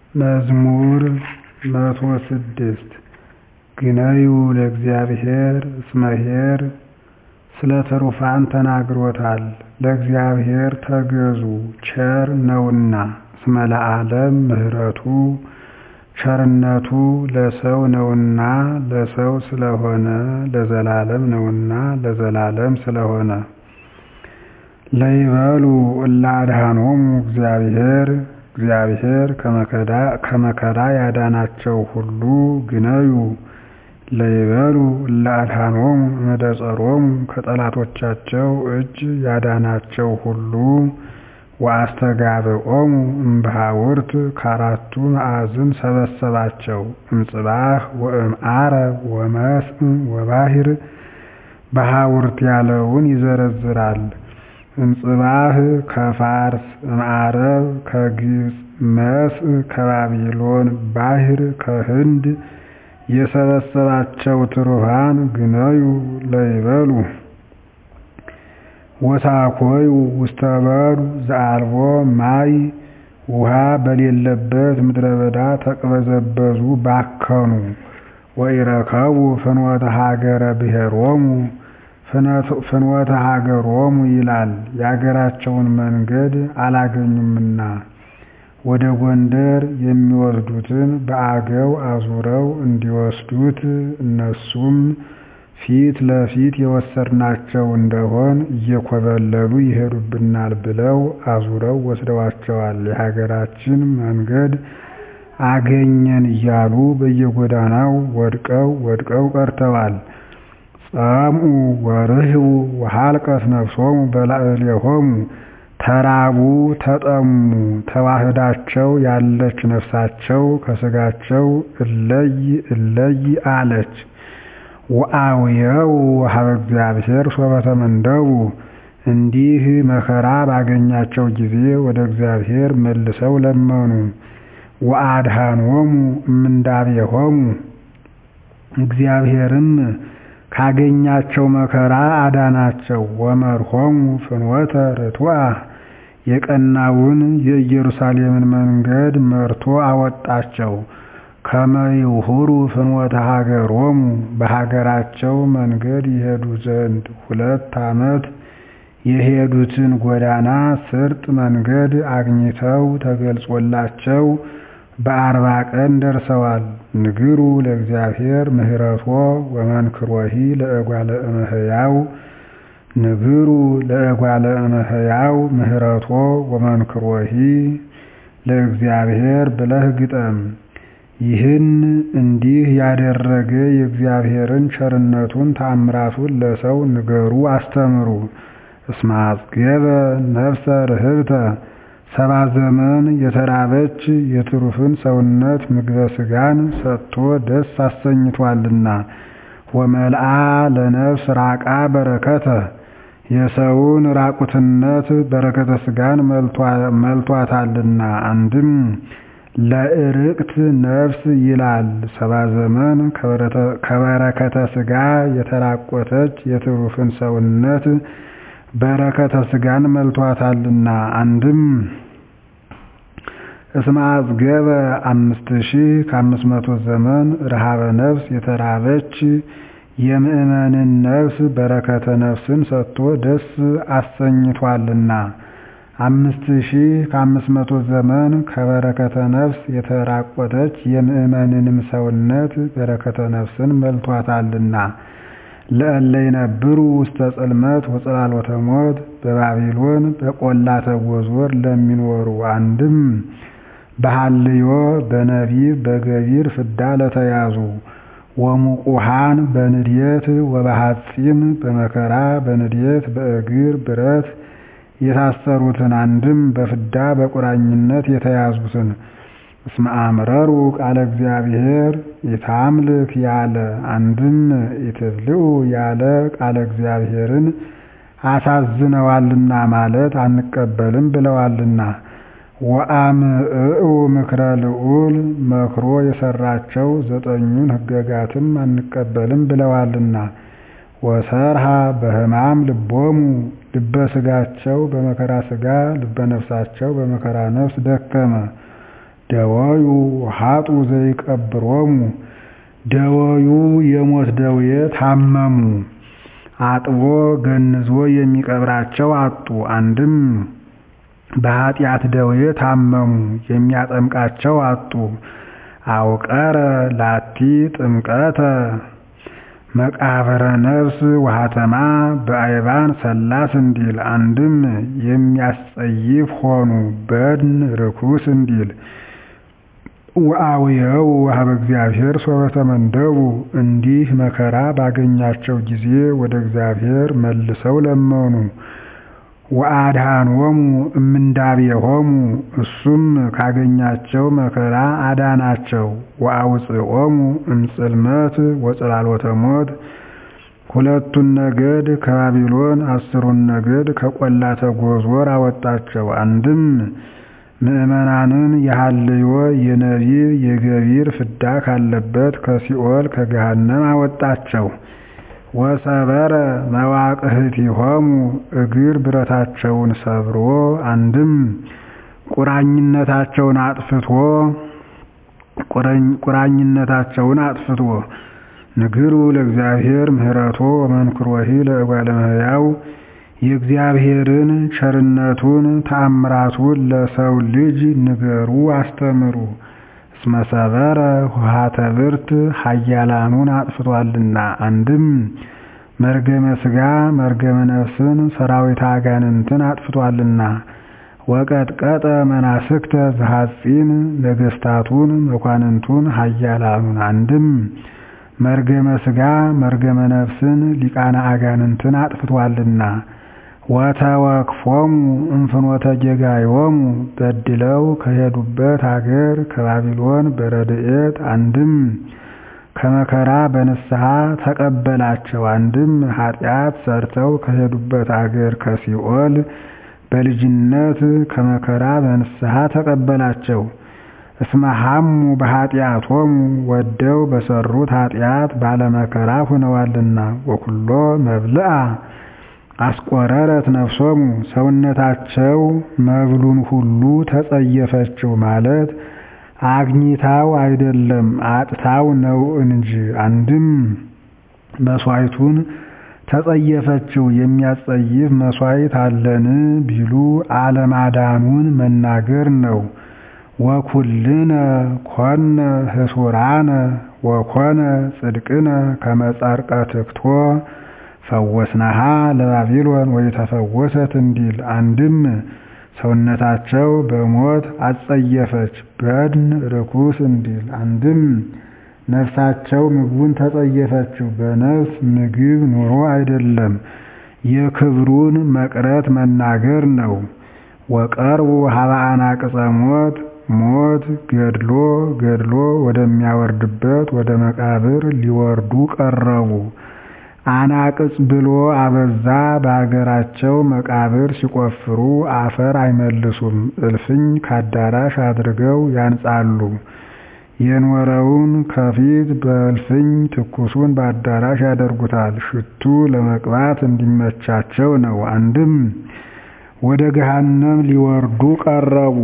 መዝሙር መቶ ስድስት ግነዩ ለእግዚአብሔር እስመ ኄር ስለ ትሩፋን ተናግሮታል ለእግዚአብሔር ተገዙ ቸር ነውና እስመ ለዓለም ምሕረቱ ቸርነቱ ለሰው ነውና ለሰው ስለሆነ ለዘላለም ነውና ለዘላለም ስለሆነ ለይበሉ እለ አድኃኖሙ እግዚአብሔር እግዚአብሔር ከመከራ ያዳናቸው ሁሉ ግነዩ ለይበሉ እለ አድኃኖሙ እምዕደ ጸሮሙ ከጠላቶቻቸው እጅ ያዳናቸው ሁሉ ወአስተጋብኦሙ እምበሃውርት ከአራቱ ማዕዝን ሰበሰባቸው እምጽባሕ ወእምዓረብ ወመስእ ወባሕር በሃውርት ያለውን ይዘረዝራል እምጽባሕ ከፋርስ እምዓረብ ከግብፅ መስእ ከባቢሎን ባሕር ከህንድ የሰበሰባቸው ትሩፋን ግነዩ ለይበሉ ወሳኮዩ ውስተ በዱ ዘአልቦ ማይ ውሃ በሌለበት ምድረ በዳ ተቅበዘበዙ ባከኑ ወኢረከቡ ፍኖተ ሀገረ ብሔሮሙ ፍኖተ ሀገሮሙ ይላል የአገራቸውን መንገድ አላገኙምና ወደ ጎንደር የሚወስዱትን በአገው አዙረው እንዲወስዱት እነሱም ፊት ለፊት የወሰድናቸው እንደሆን እየኮበለሉ ይሄዱብናል ብለው አዙረው ወስደዋቸዋል የሀገራችን መንገድ አገኘን እያሉ በየጎዳናው ወድቀው ወድቀው ቀርተዋል ጸምኡ ወርህቡ ወሃልቀት ነፍሶሙ በላዕሌሆሙ ተራቡ ተጠሙ ተዋህዳቸው ያለች ነፍሳቸው ከስጋቸው እለይ እለይ አለች ወአውየው ሀበ እግዚአብሔር ሶበ ተመንደቡ እንዲህ መከራ ባገኛቸው ጊዜ ወደ እግዚአብሔር መልሰው ለመኑ ወአድኃኖሙ እምንዳቤሆሙ እግዚአብሔርም ካገኛቸው መከራ አዳናቸው ወመርሖሙ ፍኖተ ርቱዐ የቀናውን የኢየሩሳሌምን መንገድ መርቶ አወጣቸው ከመ ይሁሩ ፍኖተ ሀገሮሙ በሀገራቸው መንገድ ይሄዱ ዘንድ ሁለት ዓመት የሄዱትን ጎዳና ስርጥ መንገድ አግኝተው ተገልጾላቸው በአርባ ቀን ደርሰዋል ንግሩ ለእግዚአብሔር ምህረቶ ወመንክሮሂ ለእጓለ እመሕያው ንግሩ ለእጓለ እመሕያው ምህረቶ ወመንክሮሂ ለእግዚአብሔር ብለህ ግጠም ይህን እንዲህ ያደረገ የእግዚአብሔርን ቸርነቱን ታምራቱን ለሰው ንገሩ አስተምሩ እስመ አጽገበ ነፍሰ ርህብተ ሰባ ዘመን የተራበች የትሩፍን ሰውነት ምግበ ሥጋን ሰጥቶ ደስ አሰኝቷልና ወመልአ ለነፍስ ራቃ በረከተ የሰውን ራቁትነት በረከተ ሥጋን መልቷታልና አንድም ለእርቅት ነፍስ ይላል ሰባ ዘመን ከበረከተ ሥጋ የተራቆተች የትሩፍን ሰውነት በረከተ ሥጋን መልቷታልና አንድም እስመ አጽገበ አምስት ሺህ ከአምስት መቶ ዘመን ረሃበ ነፍስ የተራበች የምእመንን ነፍስ በረከተ ነፍስን ሰጥቶ ደስ አሰኝቷልና አምስት ሺህ ከአምስት መቶ ዘመን ከበረከተ ነፍስ የተራቆተች የምእመንንም ሰውነት በረከተ ነፍስን መልቷታልና ለእለ ይነብሩ ውስተ ጽልመት ወጽላሎተ ሞት በባቢሎን በቈላተ ጎዞር ለሚኖሩ አንድም በሐልዮ በነቢብ በገቢር ፍዳ ለተያዙ ወሙቁሃን በንድየት ወበሐጺን በመከራ በንድየት በእግር ብረት የታሰሩትን አንድም በፍዳ በቁራኝነት የተያዙትን እስመ አምረሩ ቃለ እግዚአብሔር ኢታምልክ ያለ አንድም ኢትብልዑ ያለ ቃለ እግዚአብሔርን አሳዝነዋልና ማለት አንቀበልም ብለዋልና ወአምዕኡ ምክረ ልዑል መክሮ የሰራቸው ዘጠኙን ሕገጋትም አንቀበልም ብለዋልና ወሰርሃ በሕማም ልቦሙ ልበ ሥጋቸው በመከራ ሥጋ ልበ ነፍሳቸው በመከራ ነፍስ ደከመ ደወዩ ሀጡ ዘይቀብሮሙ ደወዩ የሞት ደዌ ታመሙ አጥቦ ገንዞ የሚቀብራቸው አጡ። አንድም በኃጢአት ደዌ ታመሙ የሚያጠምቃቸው አጡ። አውቀረ ላቲ ጥምቀተ መቃብረ ነፍስ ውሃተማ በአይባን ሰላስ እንዲል አንድም የሚያስጸይፍ ሆኑ በድን ርኩስ እንዲል ወአውየው ሀበ እግዚአብሔር ሶበ ተመንደቡ እንዲህ መከራ ባገኛቸው ጊዜ ወደ እግዚአብሔር መልሰው ለመኑ። ወአድኃኖሙ እምንዳቤሆሙ እሱም ካገኛቸው መከራ አዳናቸው። ወአውፅኦሙ እምጽልመት ወጽላሎተ ሞት ሁለቱን ነገድ ከባቢሎን አስሩን ነገድ ከቈላተ ጎዞር አወጣቸው። አንድም ምዕመናንን የሐልዮ የነቢብ የገቢር ፍዳ ካለበት ከሲኦል ከገሃነም አወጣቸው። ወሰበረ መዋቅህቲሆሙ እግር ብረታቸውን ሰብሮ አንድም ቁራኝነታቸውን አጥፍቶ ቁራኝነታቸውን አጥፍቶ ንግሩ ለእግዚአብሔር ምህረቶ ወመንክሮሂ ለእጓለ እመሕያው የእግዚአብሔርን ቸርነቱን ተአምራቱን ለሰው ልጅ ንገሩ አስተምሩ። እስመ ሰበረ ውሃተ ብርት ኃያላኑን አጥፍቷልና። አንድም መርገመ ሥጋ መርገመ ነፍስን ሰራዊተ አጋንንትን አጥፍቷልና። ወቀጥቀጠ መናስክተ ዘሐጺን ነገሥታቱን መኳንንቱን ኃያላኑን አንድም መርገመ ሥጋ መርገመ ነፍስን ሊቃነ አጋንንትን አጥፍቷልና። ወተወክፎሙ እንፍኖተ ጌጋዮሙ በድለው ከሄዱበት አገር ከባቢሎን በረድኤት አንድም ከመከራ በንስሐ ተቀበላቸው። አንድም ኃጢአት ሰርተው ከሄዱበት አገር ከሲኦል በልጅነት ከመከራ በንስሐ ተቀበላቸው። እስመ ሐሙ በኃጢአቶሙ ወደው በሰሩት ኃጢአት ባለመከራ ሁነዋልና። ወኩሎ መብልአ አስቆረረት ነፍሶሙ ሰውነታቸው መብሉን ሁሉ ተጸየፈችው ማለት አግኝታው አይደለም አጥታው ነው እንጂ። አንድም መሥዋዕቱን ተጸየፈችው የሚያስጸይፍ መሥዋዕት አለን ቢሉ አለማዳኑን መናገር ነው። ወኩልነ ኮነ ህሱራነ ወኮነ ጽድቅነ ከመጻርቀ ትክቶ ፈወስናሃ ለባቢሎን ወይተፈወሰት እንዲል አንድም ሰውነታቸው በሞት አጸየፈች በድን ርኩስ እንዲል አንድም ነፍሳቸው ምግቡን ተጸየፈችው በነፍስ ምግብ ኑሮ አይደለም የክብሩን መቅረት መናገር ነው። ወቀርቡ ሀበ አናቅጸ ሞት ሞት ገድሎ ገድሎ ወደሚያወርድበት ወደ መቃብር ሊወርዱ ቀረቡ። አናቅጽ ብሎ አበዛ በአገራቸው መቃብር ሲቆፍሩ አፈር አይመልሱም፣ እልፍኝ ካዳራሽ አድርገው ያንጻሉ። የኖረውን ከፊት በእልፍኝ ትኩሱን በአዳራሽ ያደርጉታል። ሽቱ ለመቅባት እንዲመቻቸው ነው። አንድም ወደ ገሃነም ሊወርዱ ቀረቡ።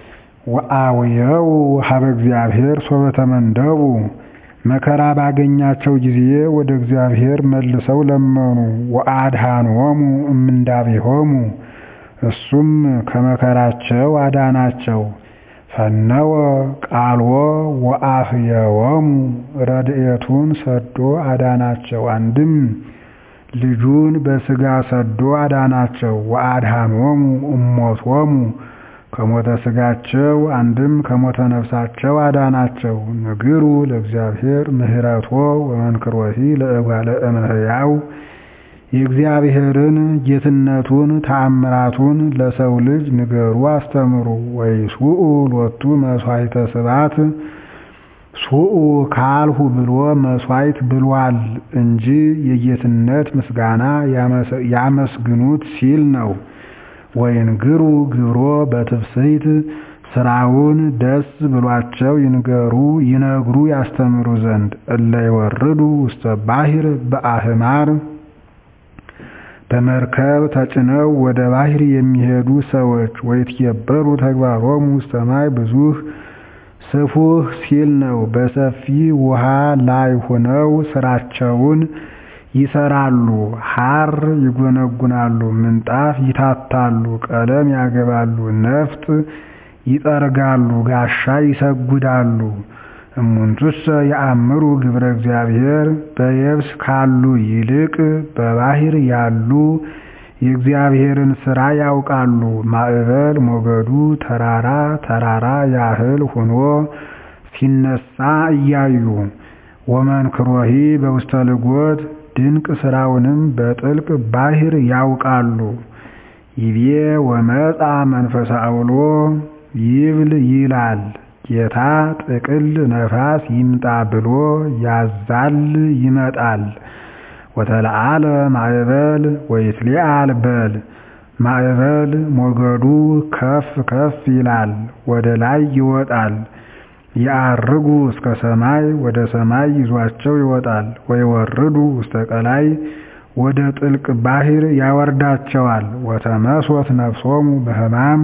ወአውየው ሀበ እግዚአብሔር ሶበ ተመንደቡ መከራ ባገኛቸው ጊዜ ወደ እግዚአብሔር መልሰው ለመኑ። ወአድኃኖሙ እምንዳቤሆሙ እሱም ከመከራቸው አዳናቸው። ፈነወ ቃልዎ ወአህየዎሙ ረድኤቱን ሰዶ አዳናቸው። አንድም ልጁን በሥጋ ሰዶ አዳናቸው። ወአድኃኖሙ እሞቶሙ ከሞተ ሥጋቸው አንድም ከሞተ ነፍሳቸው አዳናቸው። ንግሩ ለእግዚአብሔር ምህረቶ ወመንክሮሂ ለእጓለ እመሕያው የእግዚአብሔርን ጌትነቱን ተአምራቱን ለሰው ልጅ ንገሩ አስተምሩ። ወይሱኡ ሎቱ መሥዋዕተ ስብሐት ሱኡ ካልሁ ብሎ መሥዋዕት ብሏል እንጂ የጌትነት ምስጋና ያመስግኑት ሲል ነው። ወይንግሩ ግብሮ በትፍስሕት ስራውን ደስ ብሏቸው ይንገሩ ይነግሩ ያስተምሩ ዘንድ እለ ይወርዱ ውስተ ባሕር በአህማር በመርከብ ተጭነው ወደ ባሕር የሚሄዱ ሰዎች ወይትየበሩ ተግባሮሙ ውስተ ማይ ብዙኅ ስፉህ ሲል ነው። በሰፊ ውሃ ላይ ሆነው ስራቸውን ይሰራሉ። ሐር ይጎነጉናሉ፣ ምንጣፍ ይታታሉ፣ ቀለም ያገባሉ፣ ነፍጥ ይጠርጋሉ፣ ጋሻ ይሰጉዳሉ። እሙንቱሰ የአምሩ ግብረ እግዚአብሔር በየብስ ካሉ ይልቅ በባህር ያሉ የእግዚአብሔርን ሥራ ያውቃሉ። ማዕበል ሞገዱ ተራራ ተራራ ያህል ሆኖ ሲነሳ እያዩ ወመንክሮሂ በውስተ ልጎት ድንቅ ሥራውንም በጥልቅ ባሕር ያውቃሉ። ይቤ ወመጻ መንፈሰ አውሎ ይብል ይላል ጌታ ጥቅል ነፋስ ይምጣ ብሎ ያዛል ይመጣል። ወተለዓለ ማዕበል ወይትሊዓል በል ማዕበል ሞገዱ ከፍ ከፍ ይላል፣ ወደ ላይ ይወጣል። ያርጉ እስከ ሰማይ ወደ ሰማይ ይዟቸው ይወጣል። ወይወርዱ ውስተ ቀላይ ወደ ጥልቅ ባሕር ያወርዳቸዋል። ወተመስወት ነፍሶሙ በሕማም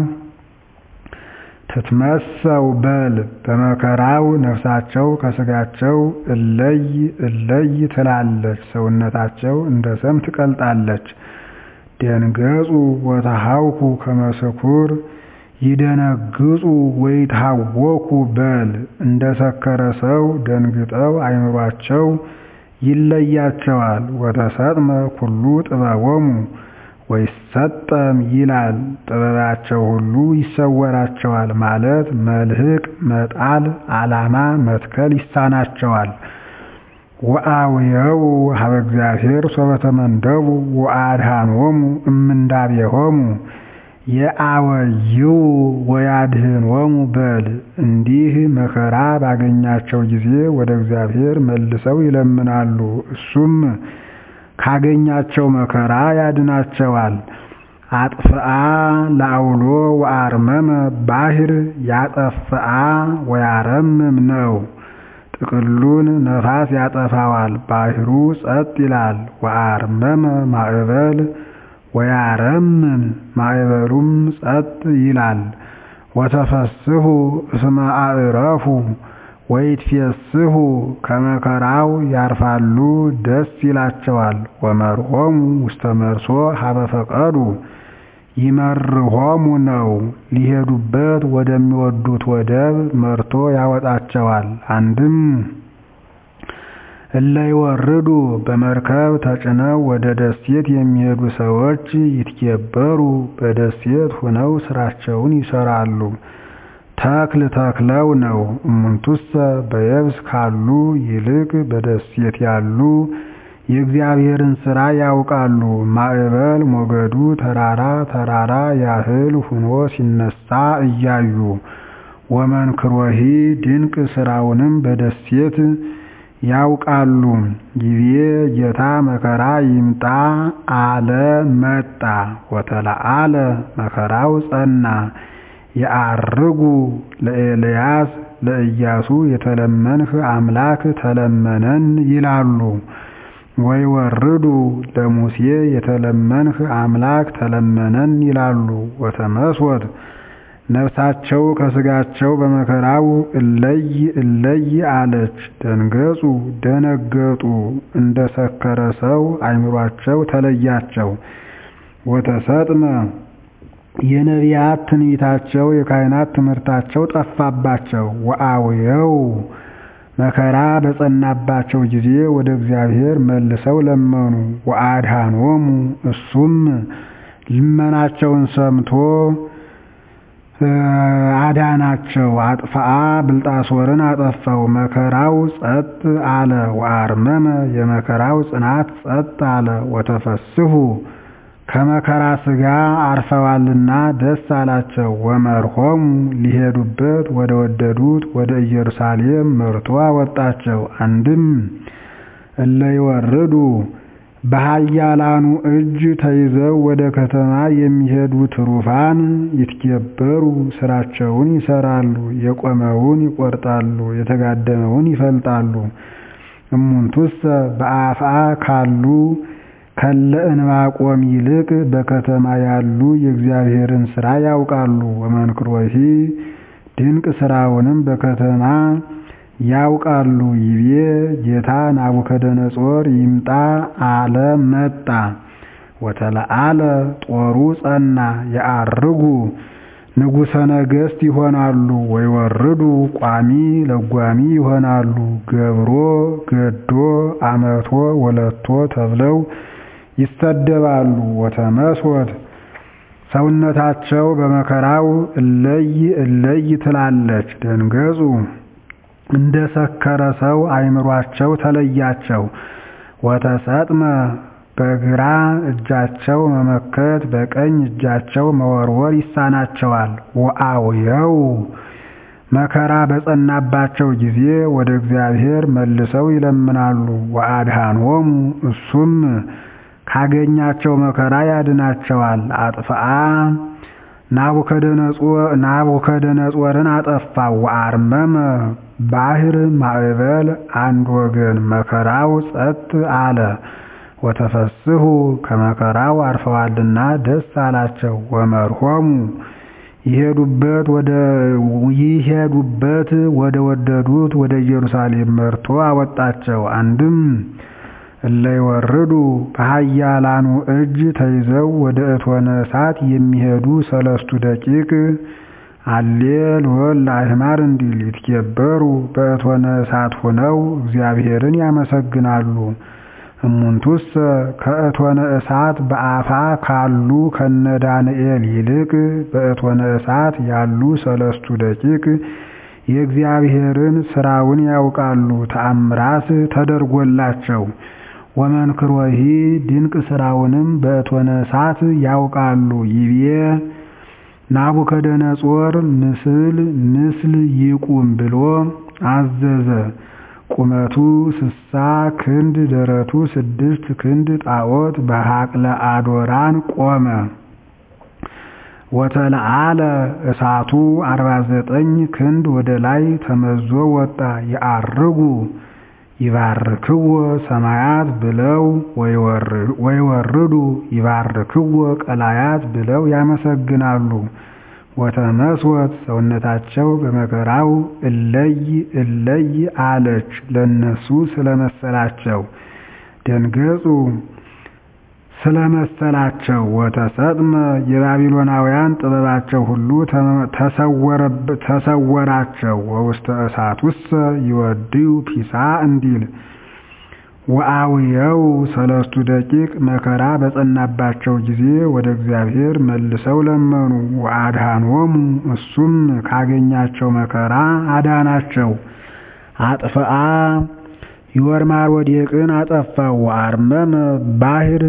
ትትመሰው በል በመከራው ነፍሳቸው ከሥጋቸው እለይ እለይ ትላለች፣ ሰውነታቸው እንደ ሰም ትቀልጣለች። ደንገጹ ወተሃውኩ ከመስኩር ይደነግጹ ወይታወኩ በል እንደ ሰከረ ሰው ደንግጠው አይምሯቸው ይለያቸዋል። ወተሰጥመ ኩሉ ጥበቦሙ ወይሰጠም ይላል ጥበባቸው ሁሉ ይሰወራቸዋል ማለት መልህቅ መጣል ዓላማ መትከል ይሳናቸዋል። ወአውየው ሀበ እግዚአብሔር ሶበተመንደቡ ወአድኃኖሙ እምንዳቤሆሙ የአወይው ወያድኅኖሙ በል እንዲህ መከራ ባገኛቸው ጊዜ ወደ እግዚአብሔር መልሰው ይለምናሉ፣ እሱም ካገኛቸው መከራ ያድናቸዋል። አጥፍአ ለአውሎ ወአርመመ ባሕር ያጠፍአ ወያረምም ነው። ጥቅሉን ነፋስ ያጠፋዋል፣ ባሕሩ ጸጥ ይላል። ወአርመመ ማዕበል ወያረምም ማዕበሉም ጸጥ ይላል። ወተፈስሑ እስመ አዕረፉ ወይትፌስሑ ከመከራው ያርፋሉ ደስ ይላቸዋል። ወመርሆሙ ውስተ መርሶ ሀበ ፈቀዱ ይመርሆሙ ነው ሊሄዱበት ወደሚወዱት ወደብ መርቶ ያወጣቸዋል። አንድም እለ ይወርዱ በመርከብ ተጭነው ወደ ደሴት የሚሄዱ ሰዎች ይትኬበሩ በደሴት ሆነው ስራቸውን ይሰራሉ። ተክል ተክለው ነው። እሙንቱሰ በየብስ ካሉ ይልቅ በደሴት ያሉ የእግዚአብሔርን ሥራ ያውቃሉ። ማዕበል ሞገዱ ተራራ ተራራ ያህል ሆኖ ሲነሳ እያዩ ወመንክሮሂ ድንቅ ሥራውንም በደሴት ያውቃሉ። ይቤ ጌታ መከራ ይምጣ አለ መጣ። ወተለዓለ መከራው ጸና። የዐርጉ ለኤልያስ ለኢያሱ የተለመንህ አምላክ ተለመነን ይላሉ። ወይወርዱ ለሙሴ የተለመንህ አምላክ ተለመነን ይላሉ። ወተመስወት ነፍሳቸው ከሥጋቸው በመከራው እለይ እለይ አለች። ደንገጹ ደነገጡ፣ እንደ ሰከረ ሰው አይምሯቸው ተለያቸው። ወተሰጥመ የነቢያት ትንቢታቸው የካህናት ትምህርታቸው ጠፋባቸው። ወአውየው መከራ በጸናባቸው ጊዜ ወደ እግዚአብሔር መልሰው ለመኑ። ወአድኃኖሙ እሱም ልመናቸውን ሰምቶ አዳናቸው። አጥፍአ ብልጣሶርን አጠፋው፣ መከራው ጸጥ አለ። ወአርመመ የመከራው ጽናት ጸጥ አለ። ወተፈስሑ ከመከራ ሥጋ አርፈዋልና ደስ አላቸው። ወመርሆሙ ሊሄዱበት ወደ ወደዱት ወደ ኢየሩሳሌም መርቶ አወጣቸው። አንድም እለ ይወርዱ በኃያላኑ እጅ ተይዘው ወደ ከተማ የሚሄዱ ትሩፋን ይትኬበሩ ስራቸውን ይሰራሉ። የቆመውን ይቆርጣሉ፣ የተጋደመውን ይፈልጣሉ። እሙንቱሰ በአፍአ ካሉ ከለ እንባቆም ይልቅ በከተማ ያሉ የእግዚአብሔርን ሥራ ያውቃሉ። ወመንክሮሂ ድንቅ ሥራውንም በከተማ ያውቃሉ። ይቤ ጌታ ናቡከደነፆር ይምጣ አለ መጣ። ወተለአለ ጦሩ ጸና የዐርጉ ንጉሠ ነገሥት ይሆናሉ። ወይወርዱ ቋሚ ለጓሚ ይሆናሉ። ገብሮ ገዶ አመቶ ወለቶ ተብለው ይሰደባሉ። ወተመስወት ሰውነታቸው በመከራው እለይ እለይ ትላለች። ደንገጹ እንደ ሰከረ ሰው አእምሯቸው ተለያቸው። ወተሰጥመ በግራ እጃቸው መመከት በቀኝ እጃቸው መወርወር ይሳናቸዋል። ወአውየው መከራ በጸናባቸው ጊዜ ወደ እግዚአብሔር መልሰው ይለምናሉ። ወአድኃኖሙ እሱም ካገኛቸው መከራ ያድናቸዋል። አጥፍአ ናቡከደነፆርን አጠፋው። ወአርመመ ባሕር ማዕበል አንድ ወገን መከራው ጸጥ አለ። ወተፈስሑ ከመከራው አርፈዋልና ደስ አላቸው። ወመርሖሙ ይሄዱበት ወደ ወደዱት ወደ ኢየሩሳሌም መርቶ አወጣቸው። አንድም እለ ይወርዱ በኃያላኑ እጅ ተይዘው ወደ እቶነ እሳት የሚሄዱ ሰለስቱ ደቂቅ አሌ ልወል ለአሕማር እንዲል ይትኬበሩ በእቶነ እሳት ሆነው እግዚአብሔርን ያመሰግናሉ። እሙንቱሰ ከእቶነ እሳት በአፋ ካሉ ከነ ዳንኤል ይልቅ በእቶነ እሳት ያሉ ሰለስቱ ደቂቅ የእግዚአብሔርን ሥራውን ያውቃሉ፣ ተአምራት ተደርጎላቸው። ወመንክሮሂ ድንቅ ሥራውንም በእቶነ እሳት ያውቃሉ። ይቤ ናቡከደነፆር ምስል ምስል ይቁም ብሎ አዘዘ። ቁመቱ ስሳ ክንድ ደረቱ ስድስት ክንድ ጣዖት በሐቅለ አዶራን ቆመ። ወተለአለ እሳቱ አርባ ዘጠኝ ክንድ ወደ ላይ ተመዞ ወጣ። የዐርጉ ይባርክዎ ሰማያት ብለው ወይወርዱ ይባርክዎ ቀላያት ብለው ያመሰግናሉ። ወተመስወት ሰውነታቸው በመከራው እለይ እለይ አለች ለነሱ ስለመሰላቸው ደንገጹ ስለመሰላቸው። ወተሰጥመ የባቢሎናውያን ጥበባቸው ሁሉ ተሰወራቸው። ወውስተ እሳቱሰ ይወድዩ ፒሳ እንዲል ወአውየው ሰለስቱ ደቂቅ መከራ በጸናባቸው ጊዜ ወደ እግዚአብሔር መልሰው ለመኑ። ወአድኃኖሙ እሱም ካገኛቸው መከራ አዳናቸው። አጥፍአ ይወርማር ወዴቅን አጠፋው። ወአርመመ ባሕር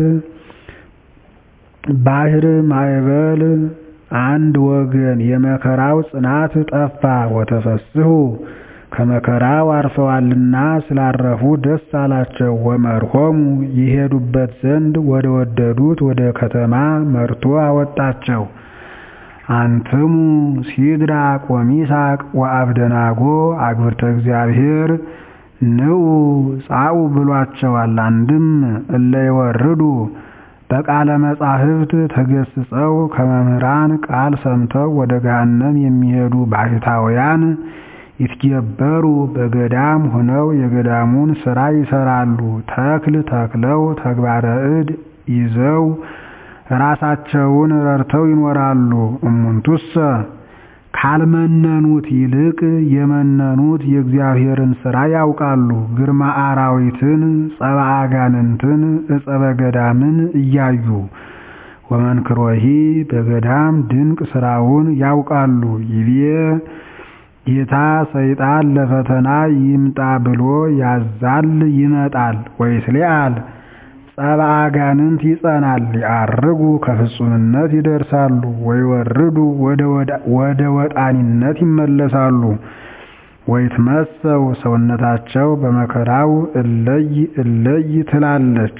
ባሕር ማዕበል አንድ ወገን የመከራው ጽናት ጠፋ። ወተፈስሑ ከመከራው አርፈዋልና ስላረፉ ደስ አላቸው። ወመርሖሙ ይሄዱበት ዘንድ ወደ ወደዱት ወደ ከተማ መርቶ አወጣቸው። አንትሙ ሲድራቅ ወሚሳቅ ወአብደናጎ አግብርተ እግዚአብሔር ንዑ ጻኡ ብሏቸዋል። አንድም እለ ይወርዱ በቃለ መጻሕፍት ተገስጸው ከመምህራን ቃል ሰምተው ወደ ገሃነም የሚሄዱ ባሕታውያን ይትገበሩ በገዳም ሆነው የገዳሙን ሥራ ይሰራሉ። ተክል ተክለው ተግባረ እድ ይዘው ራሳቸውን ረድተው ይኖራሉ። እሙንቱሰ ካልመነኑት ይልቅ የመነኑት የእግዚአብሔርን ሥራ ያውቃሉ። ግርማ አራዊትን፣ ጸባ አጋንንትን፣ እጸበ ገዳምን እያዩ ወመንክሮሂ በገዳም ድንቅ ሥራውን ያውቃሉ። ይቤ ጌታ ሰይጣን ለፈተና ይምጣ ብሎ ያዛል ይመጣል። ወይስሊአል ጸባ አጋንንት ይጸናል። ያርጉ ከፍጹምነት ይደርሳሉ። ወይወርዱ ወደ ወጣኒነት ይመለሳሉ። ወይትመሰው ሰውነታቸው በመከራው እለይ እለይ ትላለች።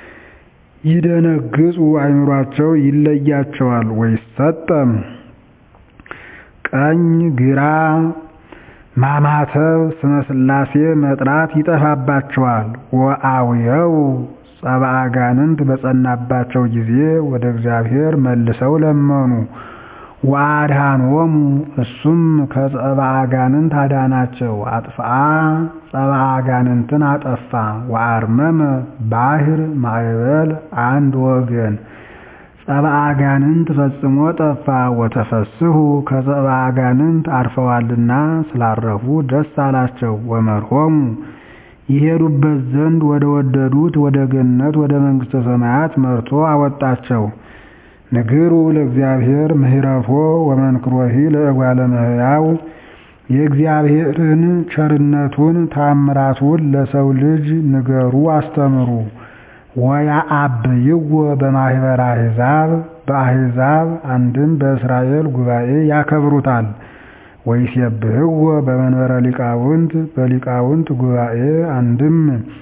ይደነግጹ አእምሯቸው ይለያቸዋል። ወይሰጠም ቀኝ ግራ ማማተብ ስመ ሥላሴ መጥራት ይጠፋባቸዋል። ወአውየው ጸባ አጋንንት በጸናባቸው ጊዜ ወደ እግዚአብሔር መልሰው ለመኑ። ወአድኃኖሙ እሱም ከጸባ አጋንንት አዳናቸው። አጥፍአ ጸባ አጋንንትን አጠፋ። ወአርመመ ባሕር ማዕበል አንድ ወገን ጸባ አጋንንት ፈጽሞ ጠፋ። ወተፈስሑ ከጸባ አጋንንት አርፈዋልና ስላረፉ ደስ አላቸው። ወመርሖሙ ይሄዱበት ዘንድ ወደ ወደዱት ወደ ገነት ወደ መንግሥተ ሰማያት መርቶ አወጣቸው። ንግሩ ለእግዚአብሔር ምህረቶ ወመንክሮሂ ለእጓለ እመሕያው የእግዚአብሔርን ቸርነቱን ታምራቱን ለሰው ልጅ ንገሩ አስተምሩ። ወያአብይዎ በማኅበረ አሕዛብ በአሕዛብ አንድም በእስራኤል ጉባኤ ያከብሩታል። ወይሴብሕዎ በመንበረ ሊቃውንት በሊቃውንት ጉባኤ አንድም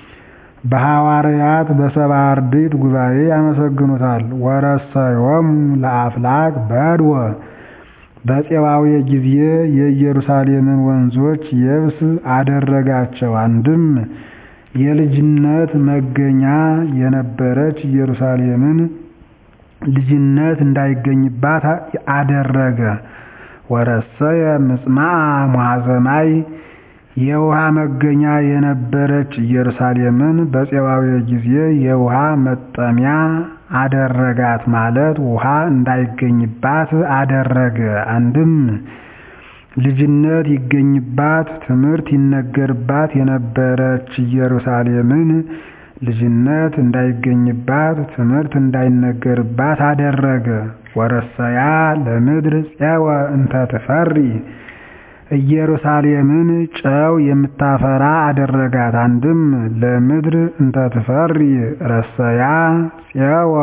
በሐዋርያት በሰባ አርድእት ጉባኤ ያመሰግኑታል። ወረሰዮሙ ለአፍላግ በድወ በፄዋዌ ጊዜ የኢየሩሳሌምን ወንዞች የብስ አደረጋቸው። አንድም የልጅነት መገኛ የነበረች ኢየሩሳሌምን ልጅነት እንዳይገኝባት አደረገ። ወረሰየ ምጽማዓ ሙሐዘማይ የውሃ መገኛ የነበረች ኢየሩሳሌምን በፄዋዌ ጊዜ የውሃ መጠሚያ አደረጋት ማለት ውሃ እንዳይገኝባት አደረገ። አንድም ልጅነት ይገኝባት ትምህርት ይነገርባት የነበረች ኢየሩሳሌምን ልጅነት እንዳይገኝባት ትምህርት እንዳይነገርባት አደረገ። ወረሰያ ለምድር ፄወ እንተ ትፈሪ ኢየሩሳሌምን ጨው የምታፈራ አደረጋት። አንድም ለምድር እንተ ትፈሪ ረሰያ ፄወ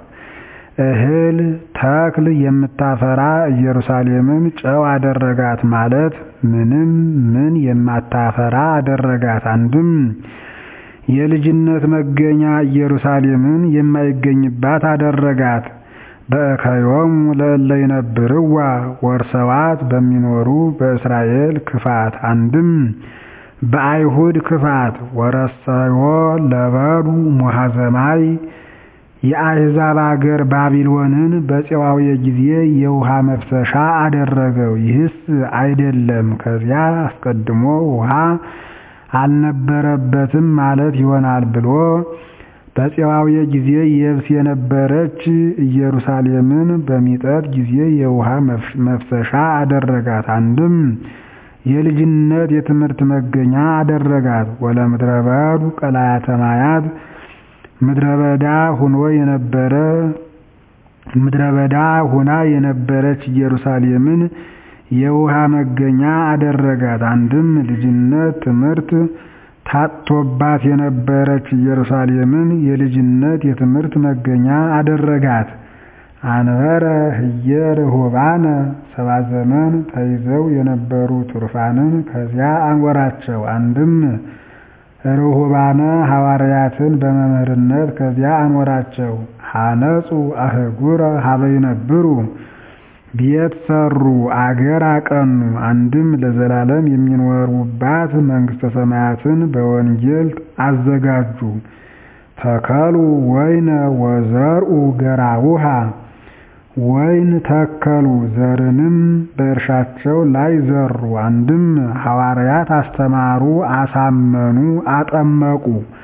እህል ተክል የምታፈራ ኢየሩሳሌምን ጨው አደረጋት ማለት ምንም ምን የማታፈራ አደረጋት። አንድም የልጅነት መገኛ ኢየሩሳሌምን የማይገኝባት አደረጋት። በእከዮሙ ለእለ ይነብርዋ ወርሰዋት በሚኖሩ በእስራኤል ክፋት አንድም በአይሁድ ክፋት ወረሰዮ ለበዱ ሙሐዘማይ የአሕዛብ አገር ባቢሎንን በፄዋዌ ጊዜ የውሃ መፍሰሻ አደረገው። ይህስ አይደለም ከዚያ አስቀድሞ ውሃ አልነበረበትም ማለት ይሆናል ብሎ በፄዋዌ ጊዜ የብስ የነበረች ኢየሩሳሌምን በሚጠት ጊዜ የውሃ መፍሰሻ አደረጋት። አንድም የልጅነት የትምህርት መገኛ አደረጋት። ወለምድረ በዱ ቀላያተ ማያት ምድረ በዳ ሁኖ የነበረ ምድረ በዳ ሁና የነበረች ኢየሩሳሌምን የውሃ መገኛ አደረጋት። አንድም ልጅነት ትምህርት ታጥቶባት የነበረች ኢየሩሳሌምን የልጅነት የትምህርት መገኛ አደረጋት። አንበረ ህየ ርሁባነ ሰባ ዘመን ተይዘው የነበሩ ቱርፋንን ከዚያ አንወራቸው። አንድም ርሁባነ ሐዋርያትን በመምህርነት ከዚያ አንወራቸው። ሐነጹ አህጉረ ሀበ ይነብሩ ቤት ሰሩ አገር አቀኑ። አንድም ለዘላለም የሚኖሩባት መንግሥተ ሰማያትን በወንጌል አዘጋጁ። ተከሉ ወይነ ወዘርኡ ገራውሃ ወይን ተከሉ ዘርንም በእርሻቸው ላይ ዘሩ። አንድም ሐዋርያት አስተማሩ፣ አሳመኑ፣ አጠመቁ።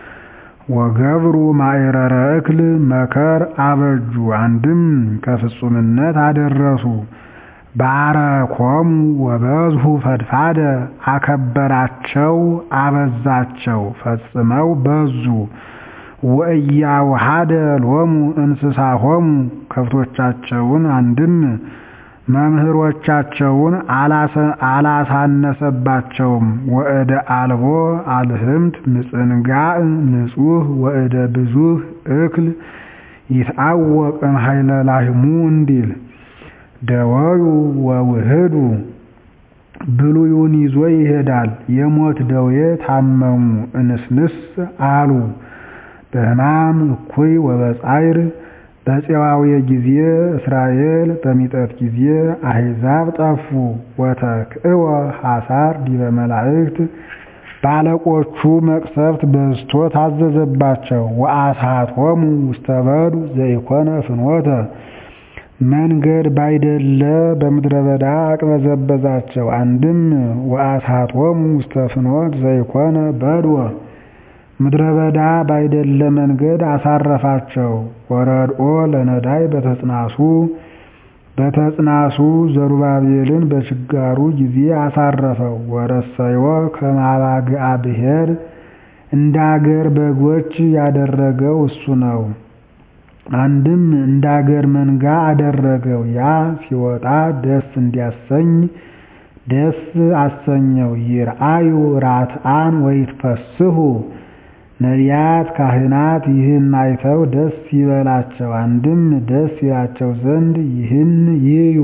ወገብሩ ማዕረረ እክል መከር አበጁ። አንድም ከፍጹምነት አደረሱ። ባረኮሙ ወበዝሁ ፈድፋደ አከበራቸው፣ አበዛቸው፣ ፈጽመው በዙ። ወእያውሃደ ሎሙ እንስሳሆሙ ከብቶቻቸውን አንድም መምህሮቻቸውን አላሳነሰባቸውም። ወእደ አልቦ አልህምት ምጽንጋዕ ንጹሕ ወእደ ብዙህ እክል ይትአወቅ እምኃይለ ላህሙ እንዲል ደወዩ ወውህዱ ብሉዩን ይዞ ይሄዳል። የሞት ደዌ ታመሙ እንስንስ አሉ። በሕማም እኩይ ወበጻይር በፄዋዌ ጊዜ እስራኤል በሚጠት ጊዜ አሕዛብ ጠፉ። ወተክእወ ሐሳር ዲበ መላእክት ባለቆቹ መቅሰፍት በዝቶ ታዘዘባቸው። ወአስሐቶሙ ውስተ በዱ ዘኢኮነ ፍኖተ መንገድ ባይደለ በምድረ በዳ አቅበዘበዛቸው። አንድም ወአስሐቶሙ ውስተ ፍኖት ዘይኮነ በድወ ምድረ በዳ ባይደለ መንገድ አሳረፋቸው። ወረድኦ ለነዳይ በተጽናሱ በተጽናሱ ዘሩባቤልን በችጋሩ ጊዜ አሳረፈው። ወረሰዮ ከማባግአ ብሔር እንደ አገር በጎች ያደረገው እሱ ነው። አንድም እንደ አገር መንጋ አደረገው። ያ ሲወጣ ደስ እንዲያሰኝ ደስ አሰኘው። ይርአዩ ራትአን ወይትፈስሑ ነቢያት ካህናት ይህን አይተው ደስ ይበላቸው። አንድም ደስ ይላቸው ዘንድ ይህን ይዩ።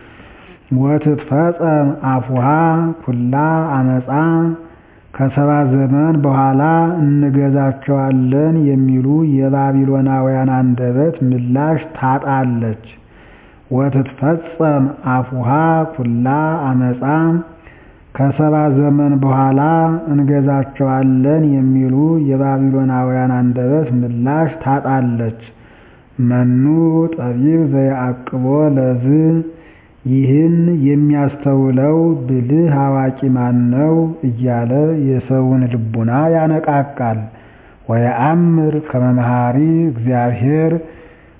ወትትፈጸም አፉሃ ኩላ አመፃ ከሰባ ዘመን በኋላ እንገዛቸዋለን የሚሉ የባቢሎናውያን አንደበት ምላሽ ታጣለች። ወትትፈጸም አፉሃ ኩላ አመፃ ከሰባ ዘመን በኋላ እንገዛቸዋለን የሚሉ የባቢሎናውያን አንደበት ምላሽ ታጣለች። መኑ ጠቢብ ዘየዐቅቦ ለዝ ይህን የሚያስተውለው ብልህ አዋቂ ማን ነው? እያለ የሰውን ልቡና ያነቃቃል። ወየአምር ከመ መሐሪ እግዚአብሔር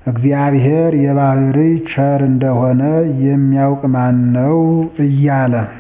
እግዚአብሔር የባህርይ ቸር እንደሆነ የሚያውቅ ማን ነው? እያለ